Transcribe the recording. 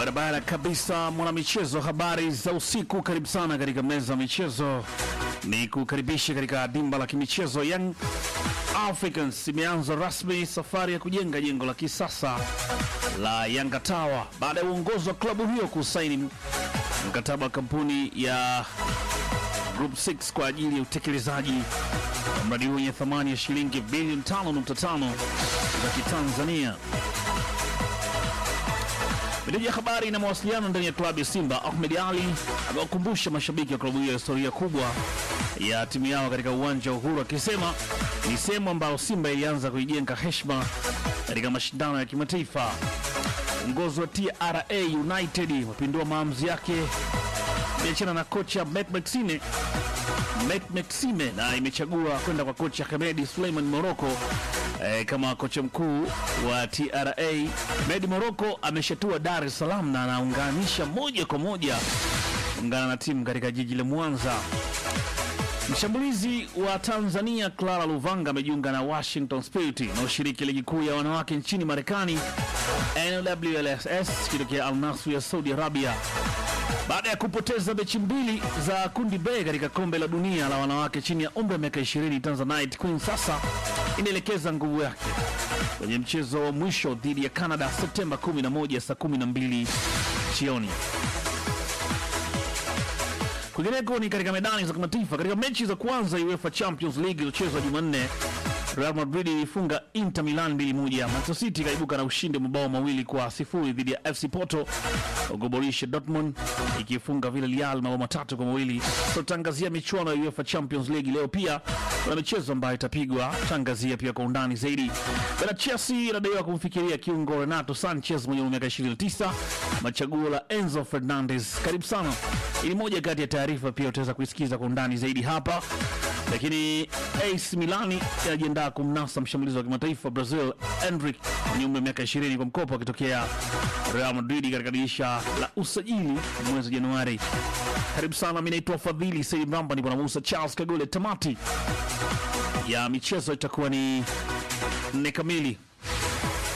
Barabara kabisa, mwanamichezo, habari za usiku. Karibu sana katika meza ya michezo, ni kukaribisha katika dimba la kimichezo. Young Africans imeanza rasmi safari ya kujenga jengo la kisasa la Yanga Tower baada ya uongozi wa klabu hiyo kusaini mkataba wa kampuni ya Group 6 kwa ajili ya utekelezaji wa mradi huo wenye thamani ya shilingi bilioni 5.5 za Kitanzania. Meneja ya habari na mawasiliano ndani ya klabu ya Simba Ahmed Ali amewakumbusha mashabiki wa klabu hiyo historia kubwa ya timu yao katika uwanja wa Uhuru, akisema ni sehemu ambayo Simba ilianza kuijenga heshima katika mashindano ya kimataifa. Uongozi wa TRA United umepindua maamuzi yake imeachana na kocha Met Maxine Met Maxime na imechagua kwenda kwa kocha Hemedi Suleiman Moroko eh, kama kocha mkuu wa TRA. Medi Moroko ameshatua Dar es Salaam na anaunganisha moja kwa moja ungana na timu katika jiji la Mwanza. Mshambulizi wa Tanzania Clara Luvanga amejiunga na Washington Spirit inayoshiriki ligi kuu ya wanawake nchini Marekani NWLSS kutokea Al Nassr ya Saudi Arabia baada ya kupoteza mechi mbili za kundi B katika kombe la dunia la wanawake chini ya umri wa miaka 20. Tanzanite Queen sasa inaelekeza nguvu yake kwenye mchezo wa mwisho dhidi ya Canada Septemba 11 saa 12 jioni. Kwingineko ni katika medani za kimataifa. Katika mechi za kwanza UEFA Champions League iliyochezwa Jumanne, Real Madrid ilifunga Inter Milan 2-1. Manchester City ikaibuka na ushindi wa mabao mawili kwa sifuri dhidi ya FC Porto, huku Borussia Dortmund ikifunga Villarreal mabao matatu kwa mawili. Tutangazia michuano ya UEFA Champions League leo, pia kuna michezo ambayo itapigwa, tangazia pia kwa undani zaidi. Bana, Chelsea inadaiwa kumfikiria kiungo Renato Sanchez mwenye umri wa miaka 29, machaguo la Enzo Fernandez. Karibu sana, ili moja kati ya taarifa pia utaweza kuisikiza kwa undani zaidi hapa lakini AC Milani inajiandaa kumnasa mshambulizi wa kimataifa Brazil Endrick mwenye umri wa miaka 20 kwa mkopo akitokea Real Madrid katika dirisha la usajili mwezi Januari. Karibu sana, mimi naitwa Fadhili Said Mramba, nipo na Musa Charles Kagole. Tamati ya michezo itakuwa ni nne kamili